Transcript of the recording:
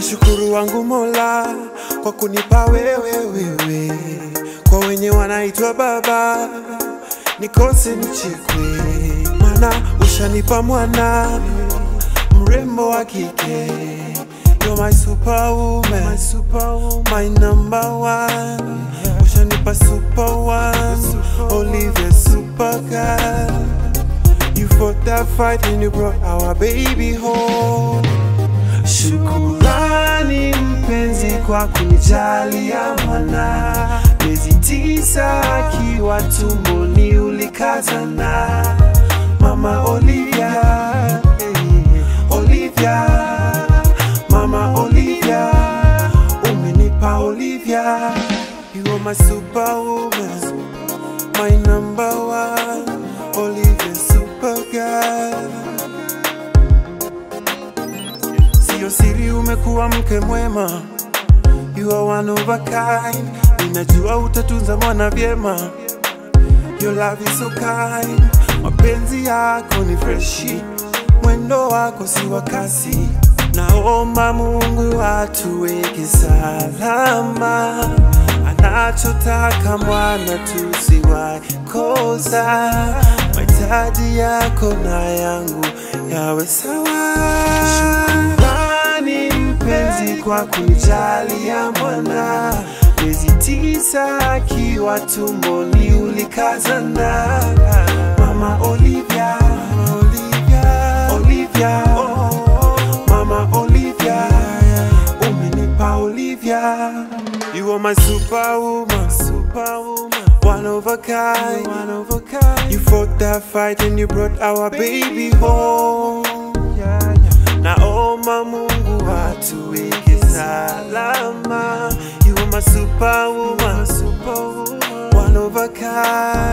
Nashukuru wangu Mola kwa kunipa wewe wewe, kwa wenye wanaitwa baba nikose nichekwe, mana ushanipa mwana mrembo wa kike. You're my superwoman, my, superwoman. my number one. Ushanipa super one, Olivia super girl. You fought that fight and you brought our baby home. Shukurani mpenzi kwa kunijalia mwana, miezi tisa akiwa tumboni ulikazana, mama Olivia, eh, Olivia, mama Olivia, umenipa Olivia, you are my superwoman, my number one, Olivia super girl. Sio siri umekuwa mke mwema, you are one of a kind. Ninajua utatunza mwana vyema, your love is so kind. Mapenzi yako ni freshi, mwendo wako si wa kasi. Naomba Mungu atuweke salama, anachotaka mwana tusiwahi kosa. Mahitaji yako na yangu yawe sawa. Shukrani mpenzi kwa kunijalia mwana, miezi tisa akiwa tumboni ulikazana. Mama Olivia, Olivia, Olivia, Mama Olivia, umenipa Olivia. You are my superwoman, superwoman, one of a kind, one of a kind. You fought that fight and you brought our baby home. Yeah, yeah. Naomba Mungu atuweke salama. You are my superwoman, superwoman, one of a kind.